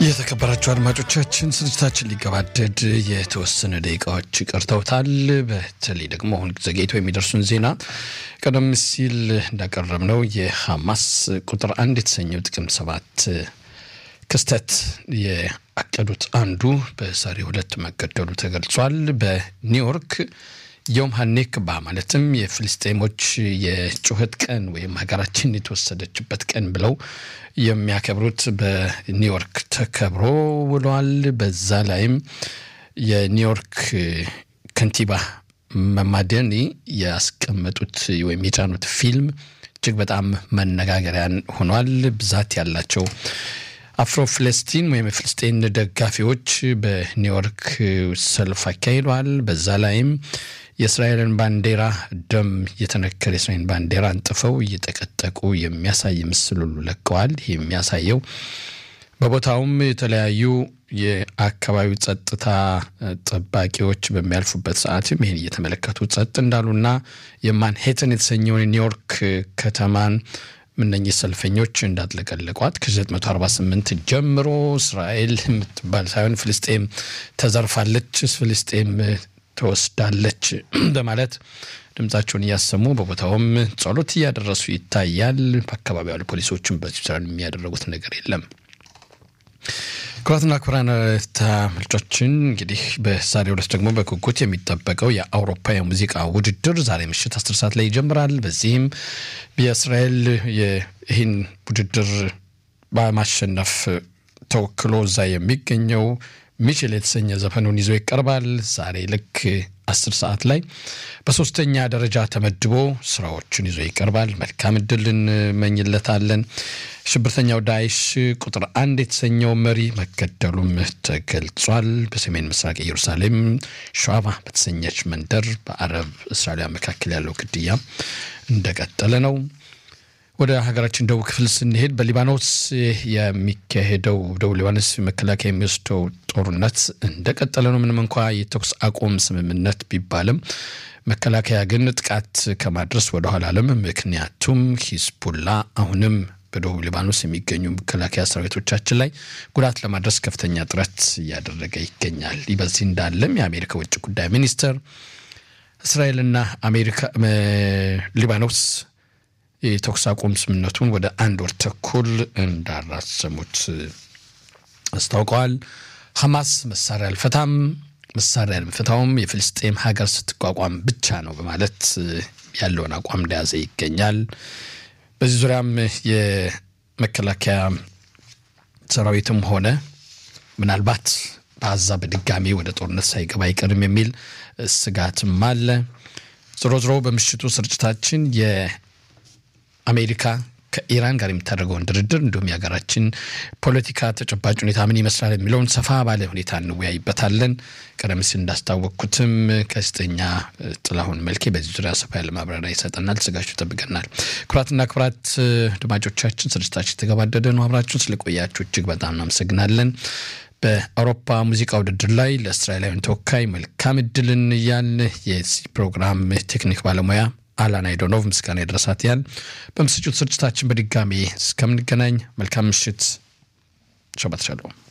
የተከበራችሁ አድማጮቻችን ስርጭታችን ሊገባደድ የተወሰነ ደቂቃዎች ቀርተውታል። በተለይ ደግሞ አሁን ዘግይቶ የሚደርሱን ዜና ቀደም ሲል እንዳቀረብነው የሐማስ ቁጥር አንድ የተሰኘው ጥቅምት ሰባት ክስተት የአቀዱት አንዱ በዛሬው ዕለት መገደሉ ተገልጿል። በኒውዮርክ ዮም ሀኔክባ ማለትም የፍልስጤሞች የጩኸት ቀን ወይም ሀገራችን የተወሰደችበት ቀን ብለው የሚያከብሩት በኒውዮርክ ተከብሮ ውሏል። በዛ ላይም የኒውዮርክ ከንቲባ መማደኒ ያስቀመጡት ወይም የጫኑት ፊልም እጅግ በጣም መነጋገሪያን ሆኗል። ብዛት ያላቸው አፍሮ ፍለስቲን ወይም የፍልስጤን ደጋፊዎች በኒውዮርክ ሰልፍ አካሂደዋል። በዛ ላይም የእስራኤልን ባንዲራ ደም የተነከረ የእስራኤልን ባንዲራ አንጥፈው እየጠቀጠቁ የሚያሳይ ምስል ሁሉ ለቀዋል። ይህ የሚያሳየው በቦታውም የተለያዩ የአካባቢው ጸጥታ ጠባቂዎች በሚያልፉበት ሰዓትም ይህን እየተመለከቱ ጸጥ እንዳሉና የማንሄተን የተሰኘውን ኒውዮርክ ከተማን እነኚህ ሰልፈኞች እንዳጥለቀለቋት ከ948 ጀምሮ እስራኤል የምትባል ሳይሆን ፍልስጤም ተዘርፋለች፣ ፍልስጤም ተወስዳለች በማለት ድምጻቸውን እያሰሙ በቦታውም ጸሎት እያደረሱ ይታያል። በአካባቢ ያሉ ፖሊሶችም በዚህ የሚያደረጉት ነገር የለም። ክቡራትና ክቡራን ተመልካቾቻችን እንግዲህ በዛሬው ዕለት ደግሞ በጉጉት የሚጠበቀው የአውሮፓ የሙዚቃ ውድድር ዛሬ ምሽት አስር ሰዓት ላይ ይጀምራል። በዚህም የእስራኤል ይህን ውድድር በማሸነፍ ተወክሎ እዛ የሚገኘው ሚችል የተሰኘ ዘፈኑን ይዞ ይቀርባል። ዛሬ ልክ አስር ሰዓት ላይ በሶስተኛ ደረጃ ተመድቦ ስራዎቹን ይዞ ይቀርባል። መልካም እድል እንመኝለታለን። ሽብርተኛው ዳይሽ ቁጥር አንድ የተሰኘው መሪ መገደሉም ተገልጿል። በሰሜን ምስራቅ ኢየሩሳሌም ሸዋባ በተሰኘች መንደር በአረብ እስራኤላውያን መካከል ያለው ግድያ እንደቀጠለ ነው። ወደ ሀገራችን ደቡብ ክፍል ስንሄድ በሊባኖስ የሚካሄደው ደቡብ ሊባኖስ መከላከያ የሚወስደው ጦርነት እንደቀጠለ ነው። ምንም እንኳ የተኩስ አቁም ስምምነት ቢባልም መከላከያ ግን ጥቃት ከማድረስ ወደኋላ አለም። ምክንያቱም ሂዝቡላ አሁንም በደቡብ ሊባኖስ የሚገኙ መከላከያ ሰራዊቶቻችን ላይ ጉዳት ለማድረስ ከፍተኛ ጥረት እያደረገ ይገኛል። ይህ በዚህ እንዳለም የአሜሪካ ውጭ ጉዳይ ሚኒስትር እስራኤልና አሜሪካ ሊባኖስ የተኩስ አቁም ስምምነቱን ወደ አንድ ወር ተኩል እንዳራዘሙት አስታውቀዋል። ሐማስ መሳሪያ አልፈታም፣ መሳሪያ አልፈታውም የፍልስጤም ሀገር ስትቋቋም ብቻ ነው በማለት ያለውን አቋም እንደያዘ ይገኛል። በዚህ ዙሪያም የመከላከያ ሰራዊትም ሆነ ምናልባት በአዛ በድጋሚ ወደ ጦርነት ሳይገባ አይቀርም የሚል ስጋትም አለ። ዞሮ ዞሮ በምሽቱ ስርጭታችን የአሜሪካ ከኢራን ጋር የምታደርገውን ድርድር እንዲሁም የሀገራችን ፖለቲካ ተጨባጭ ሁኔታ ምን ይመስላል የሚለውን ሰፋ ባለ ሁኔታ እንወያይበታለን። ቀደም ሲል እንዳስታወቅኩትም ጋዜጠኛ ጥላሁን መልኬ በዚህ ዙሪያ ሰፋ ያለ ማብራሪያ ይሰጠናል። ስጋችሁ ይጠብቀናል። ክቡራትና ክቡራት አድማጮቻችን ስርጭታችን የተገባደደ ነው። አብራችሁን ስለቆያችሁ እጅግ በጣም እናመሰግናለን። በአውሮፓ ሙዚቃ ውድድር ላይ ለእስራኤላውያን ተወካይ መልካም እድልን እያል የዚህ ፕሮግራም ቴክኒክ ባለሙያ አላን አይዶኖቭ ምስጋና የደረሳት ያል በምስጩት ስርጭታችን በድጋሚ እስከምንገናኝ መልካም ምሽት። ሸባት ሻሎም